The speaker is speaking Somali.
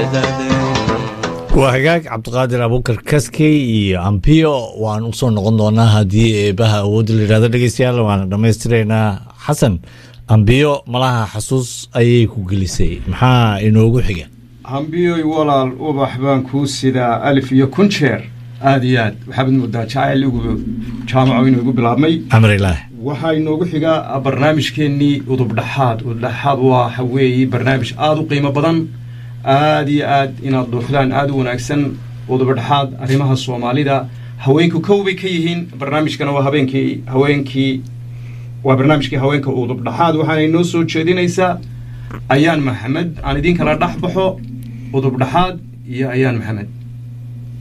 waa hagaag cabdiqaadir abuukar kaskey iyo ambiyo waan u soo noqon doonaa haddii eebaha awoodda la yidhahdo dhegeystayaal waana dhammaystiraynaa xasan ambiyo malaha xasuus ayay ku gelisay maxaa inoogu xiga hambiyoy walaal ubax baan kuu sidaa alif iyo kun jeer aada iyo aad waxaabad moodaa jacayl igu jaamaco inuu igu bilaabmay amrilaah waxaa inoogu xigaa barnaamijkeennii udubdhaxaad udubdhaxaad waxa weeye barnaamij aada u qiimo badan aada iyo aad inaad dhuuxdaan aada u wanaagsan udubdhaxaad arrimaha soomaalida haweenku kow bay ka yihiin barnaamijkana waa habeenkii haweenkii waa barnaamijkii haweenka udubdhaxaad waxaana inoo soo jeedinaysaa ayaan maxamed aan idiin kala dhex baxo udubdhaxaad iyo ayaan maxamed